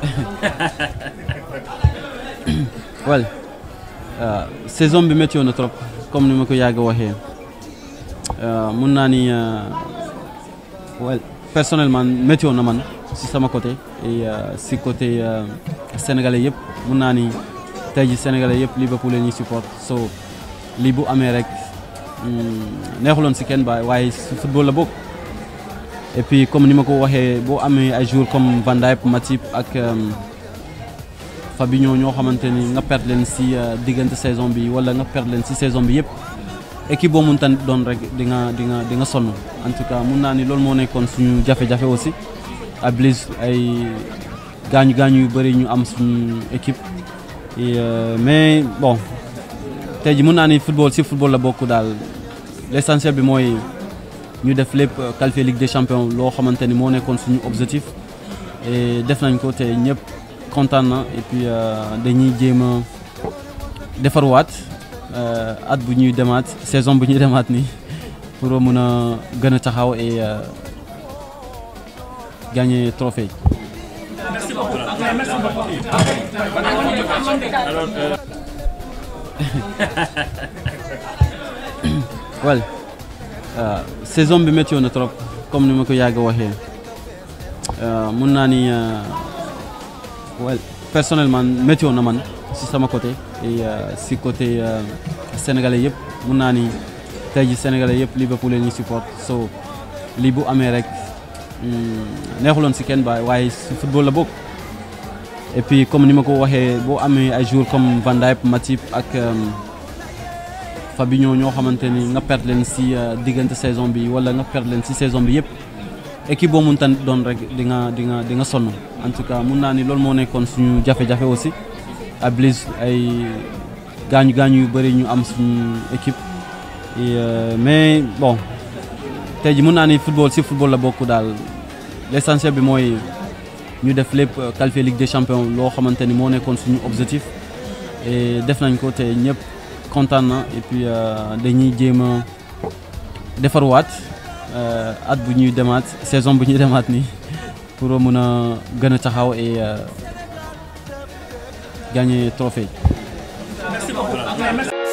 well saison bi météo na trop comme ni ma ko yàgg waxee mun naa ni well personnellement météo na man si sama côté et si côté sénégalais yëpp mun naa ni tey ji sénégalais yëpp Liverpool la ñuy support so lii bu amee rek neexuloon si kenn ba waaye si football la bokk et puis comme ni ma ko waxee boo amee ay jours comme Van Dijk Matip ak Fabinho ñoo xamante ni nga perdre leen si diggante saison bi wala nga perdre leen si saison bi yëpp équipe boo mun tan doon rek di nga di nga di nga sonn en tout cas mun naa ni loolu moo nekkoon suñu jafe-jafe aussi à Blaise ay gaañu gaañu yu bëri ñu am suñu équipe mais bon tey ji mun naa ni football si football la bokk daal l'essentiel bi mooy ñu def lépp qualifier Ligue des champions loo xamante ni moo nekkoon suñu objectif et def nañ ko te ñëpp kontaan na et puis dañuy jéem a defarwaat at bu ñuy demaat saison bu ñuy demaat nii pour mun a gën a taxaw et gagner trophée Merci beaucoup. Merci beaucoup. Alors, euh, well saison bi météo na trop comme ni ma ko yàgg waxee mun naa ni well personnellement météo na man si sama côté et si côté sénégalais yëpp mun naa ni tey ji sénégalais yëpp Liverpool la ñuy support so lii bu amee rek neexuloon si kenn ba waaye si football la bokk et puis comme ni ma ko waxee boo amee ay jours comme Van Dijk Matip ak Fabinho ñoo xamante ni nga perdre leen si diggante saison bi wala nga perdre leen si saison bi yëpp équipe boo mun tan doon rek di nga di nga di nga sonn en tout cas mun naa ni loolu moo nekkoon suñu jafe-jafe aussi à Blaise ay gaañu gaañu yu bëri ñu am suñu équipe mais bon tey ji mun naa ni football si football la bokk daal l'essentiel bi mooy ñu def lépp qualifier Ligue des champions loo xamante ni moo nekkoon suñu objectif et def nañ ko te ñëpp kontaan na et puis dañuy jéem a defarwaat at bu ñuy demaat saison bu ñuy demaat nii pour mun a gën a taxaw et gagner trophée Merci beaucoup. Merci.